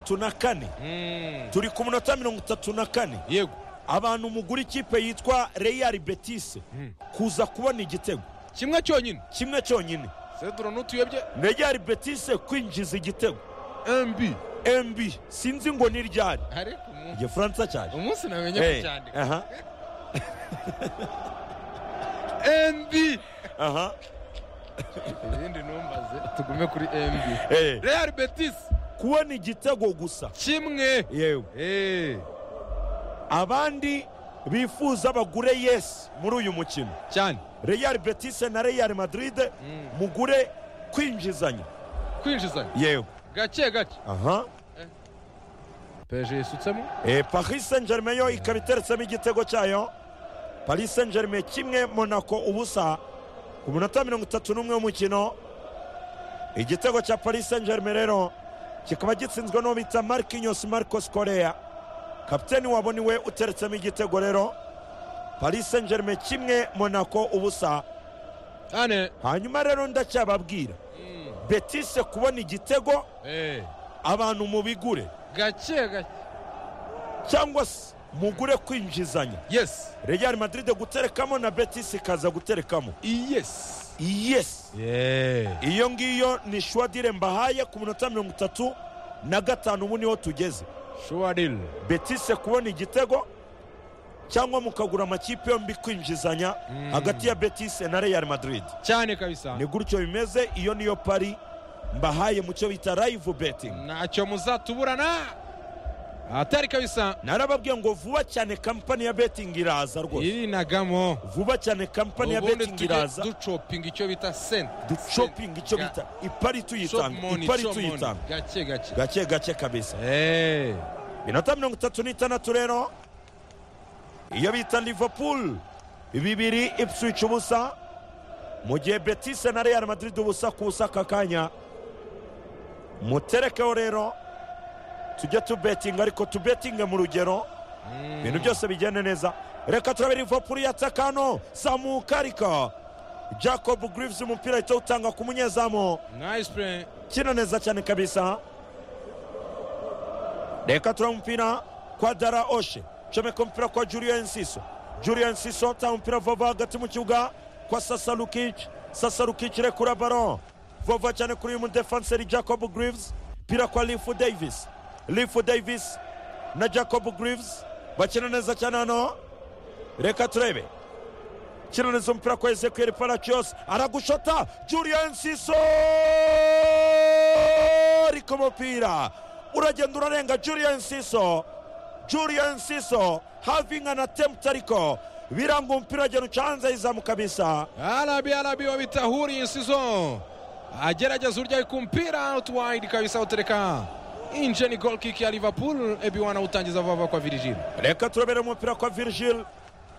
itatu na kane turi ku munota mirongo itatu na kane yego abantu mugura ikipe yitwa reyari betise kuza kubona igitego kimwe cyonyine kimwe cyonyine sedura n'utuyobye reyari betise kwinjiza igitego mbi mb sinzi ngo ni ryari ariko umu- igifaransa cyaje umunsi namenye Eh, kucyandika aha mbi aha ibindi ntumbaze tugume kuri mb eh. real betisi kubona igitego gusa kimwe yewe Eh, abandi bifuza bagure yesi muri uyu mukino cyane reyari betise na reyari madiride mugure kwinjizanya kwinjizanya yewe gake gake aha peje yisutsemo Eh, paris saint germain yo ikaba iteretsemo igitego cyayo paris saint germain kimwe monaco ubusa ku munota mirongo itatu n'umwe w'umukino igitego cya paris saint germain rero kikaba gitsinzwe n'uwo bita marquinhos marcos korea kapiteni wabo niwe uteretsemo igitego rero paris saint germain kimwe monaco ubusa cyane hanyuma rero ndacyababwira betise kubona igitego Eh, abantu mubigure gake gake cyangwa se mugure kwinjizanya yesi Real Madrid guterekamo na Betis ikaza guterekamo yesi yes iyo ngiyo ni shwadire mbahaye ku minota mirongo itatu na gatanu ubu niho tugeze shuwaril Betis kubona igitego cyangwa mukagura amakipe yombi kwinjizanya hagati ya Betis na Real Madrid cyane kabisa ni gutyo bimeze iyo niyo pari mbahaye mu cyo bita live betting ntacyo muzatuburana atari kabisa narababwiye ngo vuba cyane kampani ya betting iraza rwose irinagamo vuba cyane kampani ya ubundi betting tujye iraza ducopinga icyo bita senta ducoping icyo Ga- bita ipari shop tuyitanga money ipari shop money tuyitanga gake gake gake gake kabisa Eh, minota mirongo itatu n'itandatu rero iyo bita liverpool bibiri ipswich ubusa mu gihe betise na real madrid ubusa ku busa aka kanya muterekeho rero tujye tubetinga ariko tubetinge mu rugero ibintu byose bigende neza reka turabe liverpool yatakano samuka ariko jacob grives umupira ahita utanga ku munyezamu nice play kina neza cyane kabisa reka tura umupira kwa dara oshe comeka umupira kwa julian nsiso julian nsiso ta umupira vova hagati mu kibuga kwa sasa lukic sasa lukic rekura baro vova cyane kuri uyu mudefanseri jacob grives pira kwa lifu davis lifu davis na jacob grives bakina neza cyane hano reka turebe kiraniza umupira kwa ezekiel palacios aragushota julian siso ariko umupira uragenda urarenga julian siso julian siso having an attempt ariko biranga umupira uragenda uca hanze yizamu kabisa arabi arabi wabita huri insizo agerageza urya ku mpira out wide kabisa utereka inje ni goal kick ya liverpool ebi wanawutangiza vuba vuba kwa virgil reka turabere umupira kwa virgil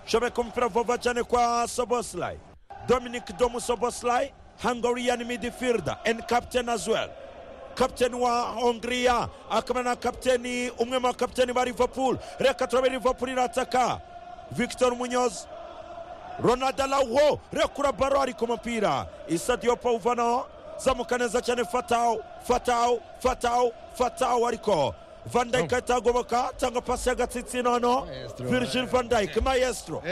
shobeka umupira vuba cyane kwa soboslai dominic domu soboslai hungarian midfielder and captain as well kapiteni wa hongiriya akaba na kapiteni umwe mu bakapiteni ba liverpool reka turabere liverpool irataka victor munyozi ronaldo lawo rekura baro ari ku mupira isadiyo pawuvano zamuka neza cyane fatawu fatawu fatawu fatawu ariko van dyke ahita agoboka cyangwa pasi y'agatsitsino hano Maestro. virgil van dyke maestro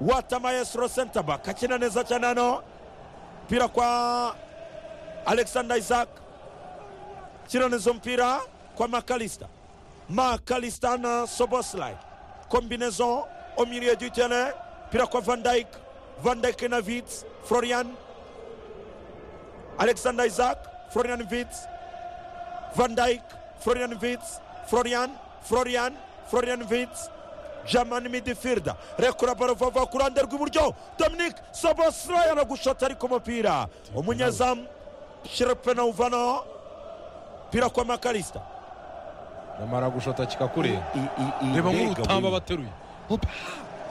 wata maestro center back akina neza cyane hano mupira kwa alexander isaac kiraniza umupira kwa makalista makalista na soboslai kombinezo au milieu du terrain mupira kwa van dyke van dyke na vits florian alexander isaac florian vits van dyke florian vits florian florian florian vits jamani midifirda rekura baro vava ku ruhande rw'iburyo dominic soboslai aragushota ariko umupira umunyezamu shirepena uvanaho mupira kwa makalista namara gushota kikakure reba reba nk'urutamba nk'urutamba bateruye Hopa.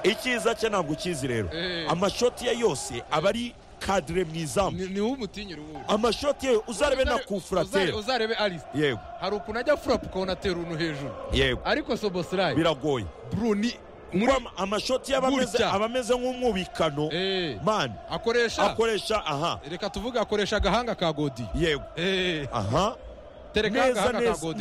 icyiza cye ntabwo ukizi rero Eh. amashoti ye yose aba ari kadire mu izamu ni wowe umutinyira ubundi amashoti ye uzarebe na Uzare- kufuratera uzarebe arise yego hari ukuntu ajya furapu ukabona atera uruntu hejuru yego ariko sobosirayi biragoye bruni kuko ama- amashoti ye aba ameze- Gutya. aba ameze nk'umwubikano Eh. mani akoresha akoresha aha reka tuvuge akoresha agahanga ka godi yego Eh, aha tereka neza agahanga ka neza godi